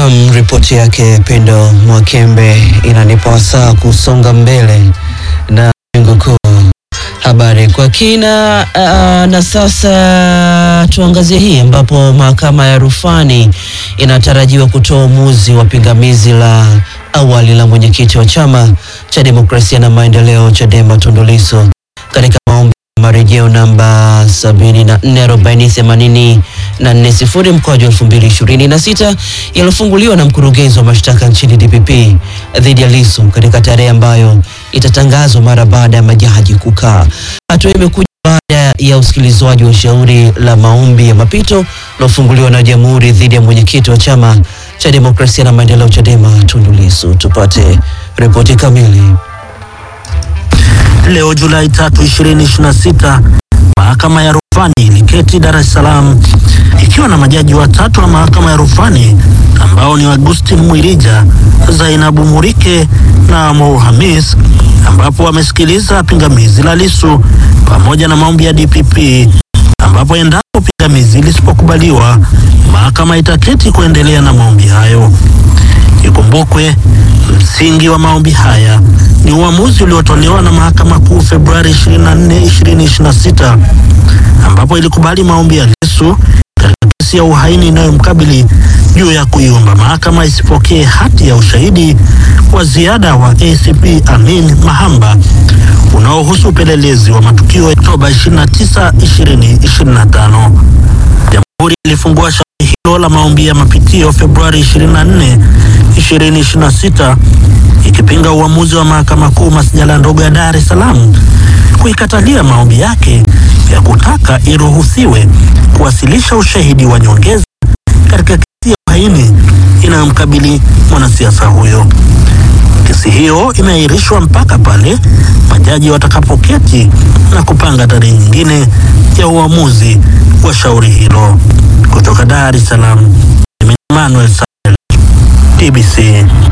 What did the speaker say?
Nam, ripoti yake Pendo Mwakembe inanipa wasaa kusonga mbele na lengo kuu habari kwa kina. Uh, na sasa tuangazie hii ambapo mahakama ya rufani inatarajiwa kutoa uamuzi wa pingamizi la awali la mwenyekiti wa chama cha demokrasia na maendeleo Chadema Tundu Lissu katika maombi ya marejeo namba 744084 mkoaji 2026 yaliyofunguliwa na mkurugenzi wa mashtaka nchini DPP dhidi ya Lissu katika tarehe ambayo itatangazwa mara baada ya majaji kukaa. Hatua imekuja baada ya usikilizwaji wa shauri la maombi ya mapito lilofunguliwa na Jamhuri dhidi ya mwenyekiti wa chama cha demokrasia na maendeleo Chadema Tundu Lissu. Tupate ripoti kamili. Leo Julai 3, 2026, mahakama ya rufani iliketi Dar es Salaam ikiwa na majaji watatu wa mahakama ya rufani ambao ni Augustine Mwirija, Zainabu Murike na Mo Hamis, ambapo wamesikiliza pingamizi la Lissu pamoja na maombi ya DPP, ambapo endapo pingamizi lisipokubaliwa, mahakama itaketi kuendelea na maombi hayo. Ikumbukwe msingi wa maombi haya ni uamuzi uliotolewa na mahakama kuu Februari 24, 2026 ambapo ilikubali maombi ya Lissu katika kesi ya uhaini inayomkabili juu ya kuiomba mahakama isipokee hati ya ushahidi wa ziada wa ACP Amin Mahamba unaohusu upelelezi wa matukio ya Oktoba 29, 2025. Jamhuri ilifungua shauri hilo la maombi ya mapitio Februari 24, 2026 ikipinga uamuzi wa mahakama kuu masjala ndogo ya Dar es Salaam kuikatalia maombi yake ya kutaka iruhusiwe kuwasilisha ushahidi wa nyongeza katika kesi ya uhaini inayomkabili mwanasiasa huyo. Kesi hiyo imeahirishwa mpaka pale majaji watakapoketi na kupanga tarehe nyingine ya uamuzi wa shauri hilo. Kutoka Dar es Salaam, Emmanuel Sahel, TBC.